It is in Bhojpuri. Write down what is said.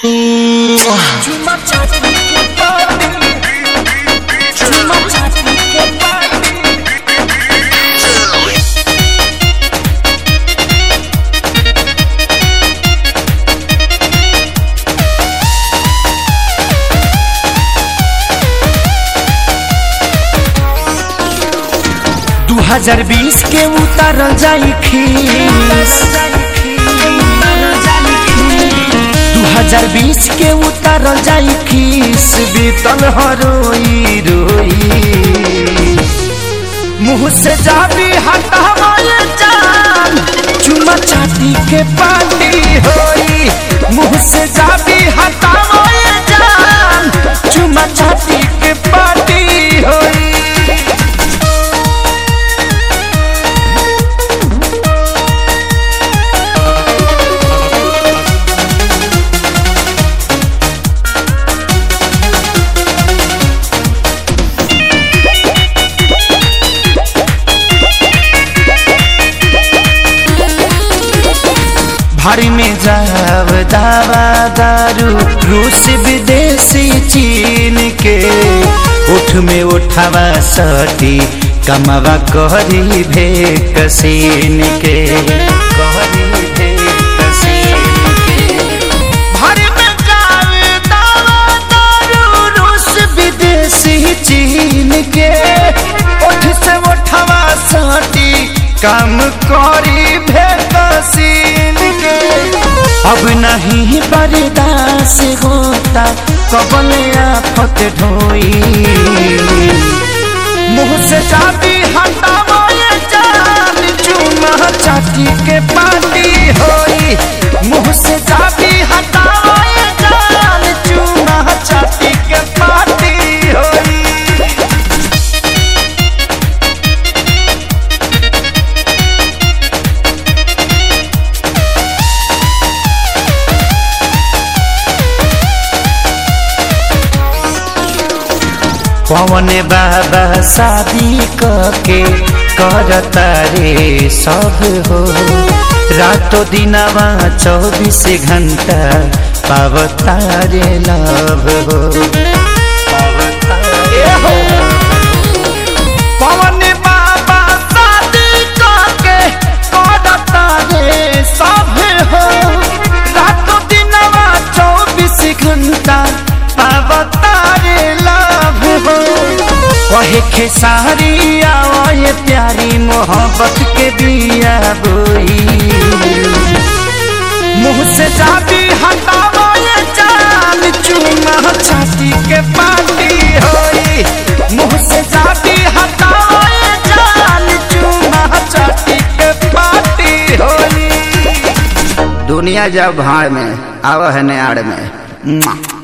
चुमा चाटी के पार्टी चुमा चाटी के पार्टी दू हजार बीस के उतारल जाई खीस दू हजार बीस के उतारल जाई खीस बीतल हरोई रोई मुँह से जाबी हटावे जान चुमा चाटी के पार्टी होई मुँह से जाबी हटावे जान चुमा चाटी के पार्टी होई भारी में जाव दावा दारू रूस विदेशी चीन के उठ में उठावा सटी कमावा कहरी भे कसीन के कहरी भे कसीन के भारी में जाव दावा दारू रूस विदेशी चीन के उठ से उठावा सटी काम करी भे कसीन के अब नहीं बर्दाश्त होता कबल आफत ढोई मुँह से चाबी हटावे जान चूमा चाटी के पार्टी होई मुँह से चाबी हटावे जान चूमा चाटी के पार्टी होई पवन बाबा शादी के करता रे सब हो रातो दिनवा चौबीस घंटा पावता रे लव हो पवन बाबा शादी के करता रे सब हो रातो दिनवा चौबीस घंटा पावता रे लव हो कहे खेसारी आए प्यारी मोहब्बत के बिया बोई मुँह से जाबी हटावे जान चूमा छाती के पार्टी होई मुँह से जाबी हटावे जान चूमा छाती के पार्टी होई दुनिया जब भाड़ में आव है आड़ में